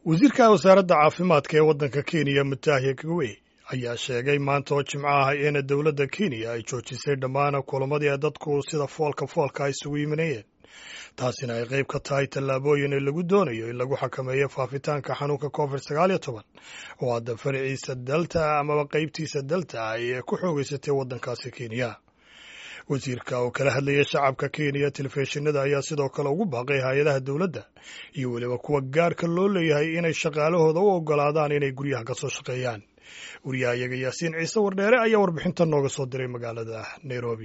wasiirka wasaaradda caafimaadka ee waddanka kenya mutahi kagwe ayaa sheegay maanta oo jimco ah in dowladda kenya ay joojisay dhammaan kulamadii dadku sida foolka foolka isugu yimanayeen taasina ay qayb ka tahay tallaabooyin lagu doonayo in lagu xakameeyo faafitaanka xanuunka covid sagaal iyo toban oo hadda faraciisa delta amaba qaybtiisa delta ay ku xoogeysatay waddankaasi kenya wasiirka oo kala hadlayay shacabka kenya telefishinada ayaa sidoo kale ugu baaqay hay-adaha dowladda iyo weliba kuwa gaarka loo leeyahay inay shaqaalahooda u ogolaadaan inay guryaha ka soo shaqeeyaan wariyahayaga yaasiin ciise wardheere ayaa warbixintan nooga soo diray magaalada nairobi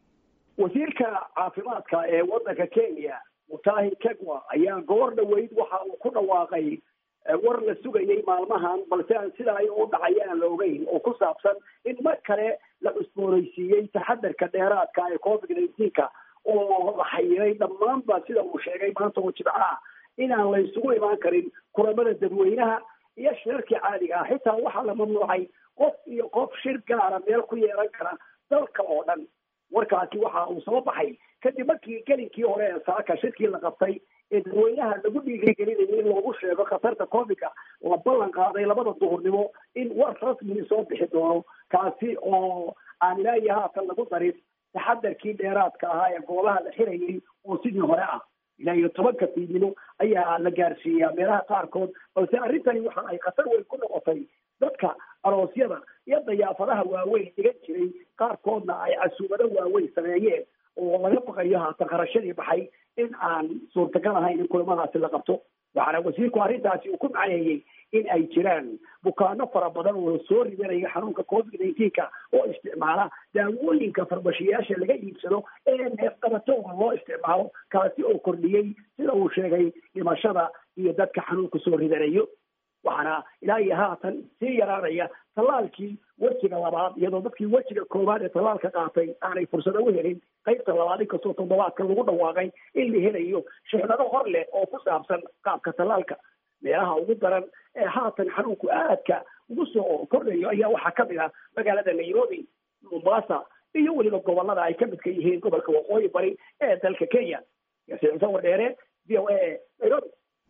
wasiirka caafimaadka ee waddanka kenya mutahi kegwa ayaa goor dhoweyd waxa uu ku dhawaaqay war la sugayay maalmahan balse aan sida ay u dhacay aan la ogeyn oo ku saabsan in mar kale la cusboonaysiiyey taxadarka dheeraadka ee covid nineteenka oo la xayiray dhammaanba sida uu sheegay maanta oo jibco ah inaan la isugu imaan karin kulamada dadweynaha iyo shirarkii caadiga ah xitaa waxaa la mamnuucay qof iyo qof shir gaara meel ku yeelan kara dalka oo dhan warkaasi waxa uu soo baxay kadib markii gelinkii hore ee saaka shirkii la qabtay ee dadweynaha lagu dhiirigelinayo in loogu sheego khatarta covidka la ballan qaaday labada duhurnimo in war rasmi soo bixi doono kaasi oo aan ilaahi haatan lagu darin taxadarkii dheeraadka ahaa ee goobaha la xirayay oo sidii hore ah ilaa iyo tobanka fiidnimo ayaa la gaarsiiyaa meelaha qaarkood balse arrintani waxa ay khatar weyn ku noqotay dadka aroosyada iyo dayaafadaha waaweyn dhigan jiray qaarkoodna ay casuumado waaweyn sameeyeen oo laga baqayo haatan kharashadii baxay in aan suurtagal ahayn in kulamadaasi la qabto waxaana wasiirku arrintaasi uu ku macaneeyey in ay jiraan bukaano fara badan oo soo ridanaya xanuunka covid nineteenka oo isticmaala daawooyinka farmashiyaasha laga iibsado ee neefqabatooga loo isticmaalo kaasi oo kordhiyey sida uu sheegay dhimashada iyo dadka xanuunka soo ridanayo waxaana ilaa iyo haatan sii yaraanaya tallaalkii wejiga labaad iyadoo dadkii wejiga koowaad ee tallaalka qaatay aanay fursado u helin qaybta labaad inkastoo toddobaadka lagu dhawaaqay in la helayo shixnado hor leh oo ku saabsan qaabka tallaalka meelaha ugu daran ee haatan xanuunku aadka ugu soo kordhayo ayaa waxaa ka mid ah magaalada nairobi mombasa iyo weliba gobolada ay ka midka yihiin gobolka waqooyi bari ee dalka kenya yaasiin cise wardheere v o a nairobi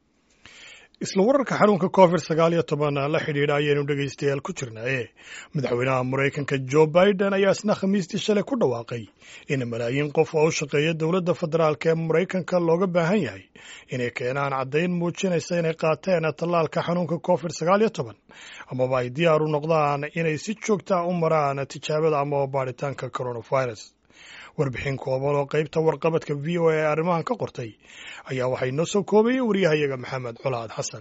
isla wararka xanuunka covid sagaal iyo toban la xidhiidha ayaynu dhegaystayaal ku jirnaaye madaxweynaha maraykanka joe biden ayaa isna khamiistii shalay ku dhawaaqay in malaayiin qof oo u shaqeeya dowladda federaalk ee maraykanka looga baahan yahay inay keenaan caddayn muujinaysa inay qaateen tallaalka xanuunka covid sagaal iyo toban amaba ay diyaar u noqdaan inay si joogta u maraan tijaabada amaba baadhitaanka coronavirus warbixin kooban oo qaybta warqabadka v o a ee arrimahan ka qortay ayaa waxay noo soo koobayay wariyahayaga maxamed colaad xasan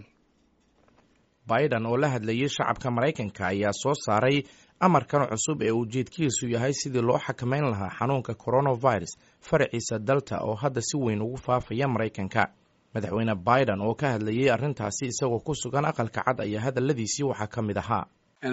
biden oo la hadlayay shacabka maraykanka ayaa soo saaray amarkan cusub ee ujeedkiisu yahay sidii loo xakamayn lahaa xanuunka coronavirus faraciisa dalta oo hadda si weyn ugu faafaya maraykanka madaxweyne biden oo ka hadlayay arrintaasi isagoo ku sugan aqalka cad ayaa hadalladiisii waxaa ka mid ahaa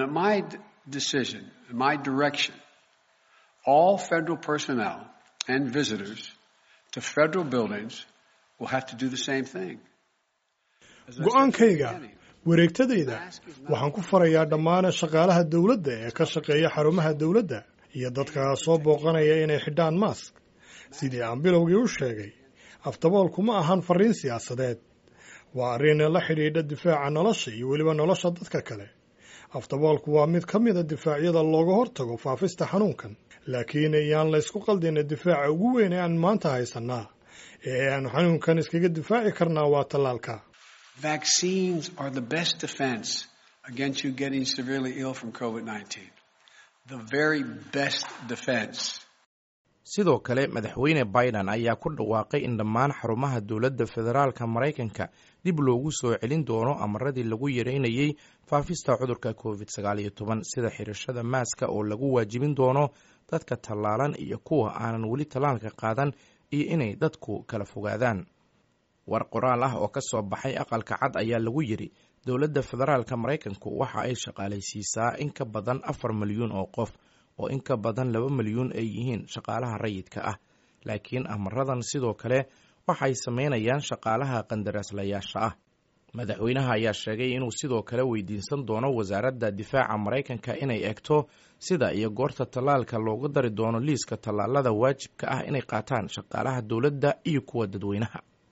all federal personnel and visitors to federal buildings will have to do the same thing. go-aankayga wareegtadayda waxaan ku farayaa dhammaan shaqaalaha dowladda ee ka shaqeeya xarumaha dowladda iyo dadka soo booqanaya inay xidhaan maask sidii aan bilowgii u sheegay aftaboolku ma ahan fariin siyaasadeed waa arrin la xidhiidha difaaca nolosha iyo weliba nolosha dadka kale aftaboolku waa mid ka mida difaacyada looga hortago faafista xanuunkan laakiin yaan laysku qaldina difaaca ugu weyn ee aan maanta haysanaa ee aan xanuunkan iskaga difaaci karnaa waa tallaalka Vaccines are the best defense against you getting severely ill from COVID-19. The very best defense. sidoo kale madaxweyne biden ayaa ku dhawaaqay in dhammaan xarumaha dowladda federaalka maraykanka dib loogu soo celin doono amaradii lagu yareynayay faafista cudurka covid sagaal iyo toban sida xirashada maaska oo lagu waajibin doono dadka tallaalan iyo kuwa aanan weli tallaalka qaadan iyo inay dadku kala fogaadaan war qoraal ah oo ka soo baxay aqalka cad ayaa lagu yidhi dowladda federaalka maraykanku waxa ay shaqaalaysiisaa in ka badan afar milyuun oo qof oo in ka badan laba milyuun ay yihiin shaqaalaha rayidka ah laakiin amaradan sidoo kale waxay samaynayaan shaqaalaha qandaraaslayaasha ah madaxweynaha ayaa sheegay inuu sidoo kale weydiinsan doono wasaaradda difaaca maraykanka inay egto sida iyo goorta tallaalka loogu dari doono liiska tallaalada waajibka ah inay qaataan shaqaalaha dowladda iyo kuwa dadweynaha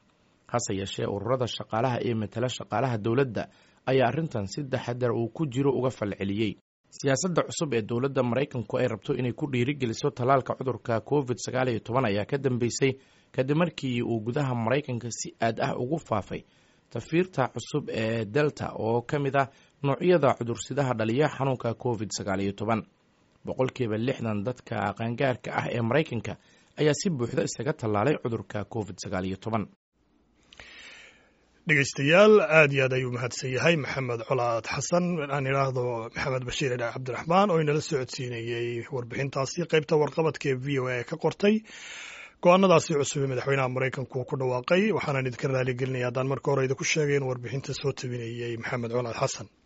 hase yeeshee ururada shaqaalaha ee matala shaqaalaha dowladda ayaa arrintan si taxadar uu ku jiro uga falceliyey siyaasadda cusub ee dowladda maraykanku ay rabto inay ku dhiirigeliso tallaalka cudurka covid sagaal iyo toban ayaa ka dambeysay kadib markii uu gudaha maraykanka si aad ah ugu faafay tafiirta cusub ee delta oo ka mid ah noocyada cudursidaha dhaliya xanuunka covid sagaal iyo toban boqolkiiba lixdan dadka qaangaarka ah ee maraykanka ayaa si buuxda isaga tallaalay cudurka covid sagaal iyo toban dhegeystayaal aad iyo aad ayuu mahadsan yahay maxamed colaad xasan aan idhaahdo maxamed bashiir idhaa cabdiraxmaan oo inala socodsiinayey warbixintaasi qaybta warqabadka ee v o a ka qortay go-aanadaasi cusub ee madaxweynaha maraykanku uu ku dhawaaqay waxaanaan idinka raaligelinaya haddaan marka hore idinku sheegay in warbixinta soo tabinayey maxamed colaad xasan